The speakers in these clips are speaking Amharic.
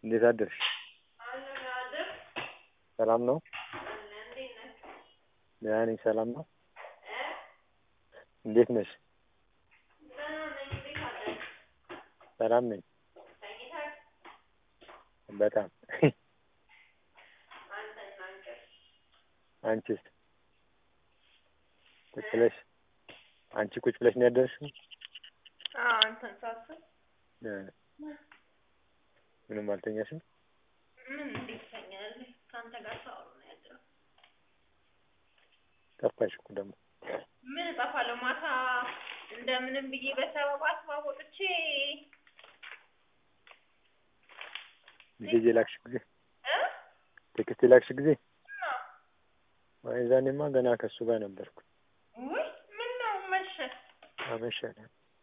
እንዴት አደርሽ? ሰላም ነው? ደህና ነኝ። ሰላም ነው? እንዴት ነሽ? ሰላም ነኝ። በጣም አንቺስ? ቁጭ ብለሽ አንቺ ቁጭ ብለሽ ነው ያደርሽው? አንተን ሳስብ እ ምንም አልተኛሽም? ምን እንዴት ተኛለህ? ከአንተ ጋር ሳወራ ነው ያደረው። ጠፋሽ እኮ ደግሞ። ምን እጠፋለሁ? ማታ እንደምንም ብዬ በሰበብ አስባብ ወጥቼ ጊዜ የላክሽ ጊዜ እ ቴክስት የላክሽ ጊዜ እና ወይ ዛኔማ ገና ከእሱ ጋር ነበርኩ። ውይ ምን ነው መሸ አመሸን።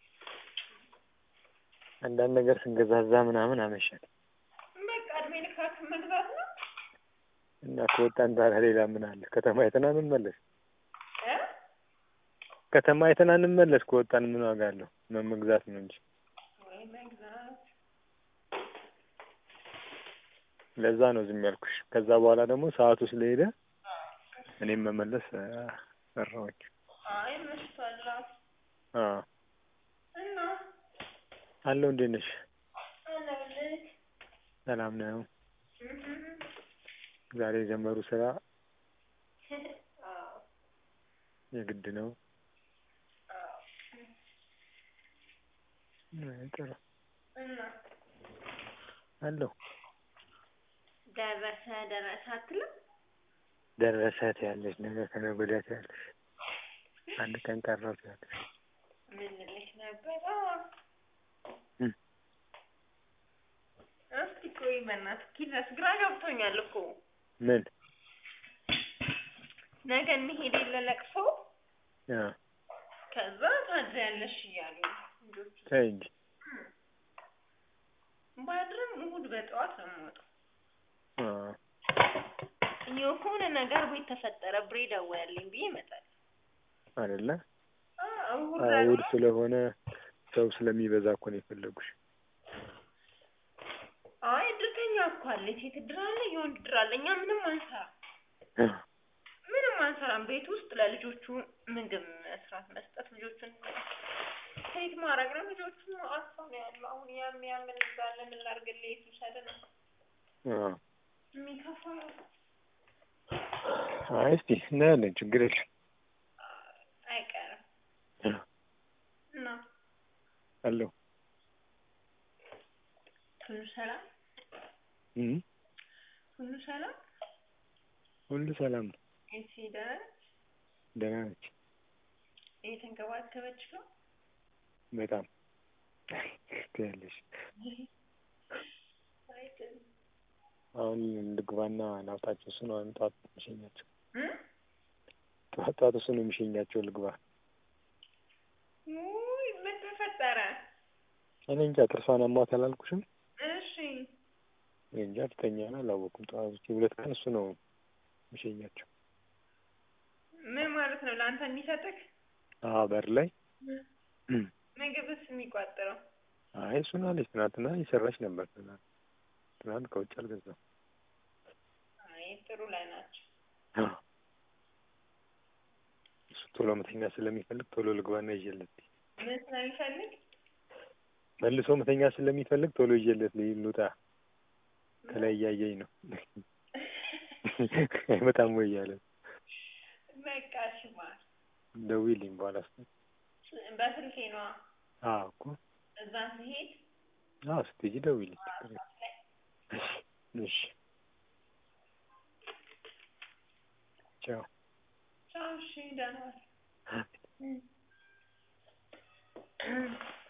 አንዳንድ ነገር ስንገዛዛ ምናምን አመሸን በቃ እድሜ ልካችን መግዛት ነው እና ከወጣን ታዲያ ሌላ ምን አለ? ከተማ አይተን እንመለስ። እ ከተማ አይተን እንመለስ። ከወጣን ምን ዋጋ አለው? መግዛት ነው እንጂ። ወይ መግዛት ለዛ ነው ዝም ያልኩሽ። ከዛ በኋላ ደግሞ ሰዓቱ ስለሄደ እኔም መመለስ እ ፈራሁኝ። አይ መሽቷል እራሱ አዎ እና አለው። እንዴት ነሽ? አለሁልህ ሰላም ነው? እህ ዛሬ የጀመሩ ስራ አዎ የግድ ነው። አዎ አይ ጥሩ እና አለው። ደረሰ ደረሰ አትልም? ደረሰ ትያለሽ፣ ነገ ከነገ ወዲያ ትያለሽ፣ አንድ ቀን ቀረው ትያለሽ። ምን ልልሽ ነበር? እ እስኪ ቆይ በእናትህ ኪድረስ ግራ ገብቶኛል እኮ ምን ነገ እንሄድ የለ ለቅሶ አ ከዛ ታድሪያለሽ እያሉ ነው ልጆቹ። ተይ እንጂ ባድርም እሑድ በጠዋት ነው የምወጣው። አ የሆነ ነገር ቤት ተፈጠረ ብሬ ደወለልኝ ብዬ እመጣለሁ። አይደለ? አዎ እሑድ አዎ ደግሞ እሑድ ስለሆነ ሰው ስለሚበዛ እኮ ነው የፈለጉሽ። አይ እድርተኛ እኮ አለ፣ የሴት እድር አለ፣ የወንድ እድር አለ። እኛ ምንም አንሰራም፣ አ ምንም አንሰራም። ቤት ውስጥ ለልጆቹ ምግብ መስራት፣ መስጠት፣ ልጆቹን ትሪት ማድረግ ነው። ልጆቹ አሳ ነው ያለው። አሁን ያም ያም እንዳለ ምን ላድርግልህ? የት ውሰድ ነው አ የሚከፋ አይ እስቲ እናያለን፣ ችግር የለም። አይቀርም አ እና አለው ሁሉ ሰላም እ ሁሉ ሰላም ሁሉ ሰላም ነው። ኤልሲ ደህና ነች? ደህና ነች እየተንከባከበች ነው? በጣም ትያለሽ። አይደል አሁን ልግባና ላውጣቸው። እሱ ነው አሁን ጠዋት የሚሸኛቸው። እ ጠዋት ጠዋት እሱ ነው የሚሸኛቸው። ልግባ ውይ ምን ተፈጠረ? እኔ እንጃ ጥርሷን አሟት አላልኩሽም? እሺ እኔ እንጃ ልተኛ ነው አላወኩም። ጠዋት ውጪ ሁለት ቀን እሱ ነው የሚሸኛቸው። ምን ማለት ነው? ለአንተ የሚሰጥህ አዎ በር ላይ ምግብስ የሚቋጥረው? አይ እሱን አለች። ትናንትና እየሰራች ነበር። ትናንት ትናንት ከውጭ አልገዛም። አይ ጥሩ ላይ ናቸው። አዎ እሱ ቶሎ መተኛ ስለሚፈልግ ቶሎ ልግባና ይዤለት ምን ስለሚፈልግ? መልሶ መተኛ ስለሚፈልግ ቶሎ ይዤለት ልውጣ። ከላይ እያየኝ ነው አይመጣም ወይ እያለ በቃ እሺ ማር ደውዪልኝ በኋላ ስ በስልኬ ነዋ። አዎ እኮ እዛ ስሄድ አዎ ስትሄጂ ደውዪልኝ ችግር የለም። ላይ እሺ ቻው ቻው። እሺ ደህና ዋል። አሜን። እ